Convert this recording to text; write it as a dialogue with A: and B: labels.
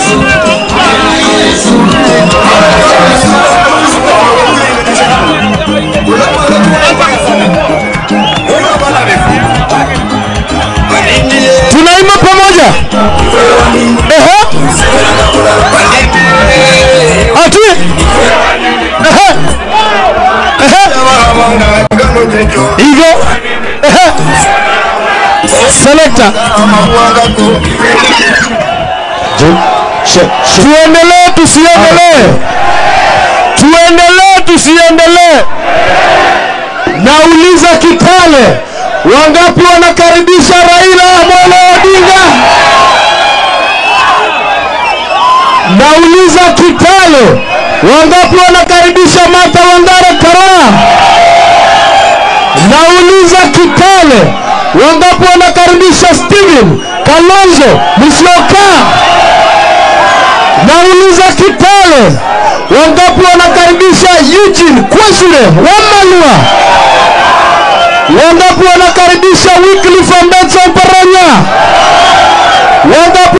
A: tunaimba pamoja Ehe. ati Ehe. Ehe. hivyo Ehe. selekta tuendelee tusiendelee tuendelee tusiendelee nauliza kitale wangapi wanakaribisha raila amolo odinga nauliza kitale wangapi wanakaribisha martha wangare karaa nauliza kitale wangapi wanakaribisha steven kalonzo musyoka nauliza kitale wangapi wanakaribisha eugene kwesure wamalwa wangapi wanakaribisha wycliffe ambetsa oparanya wangapi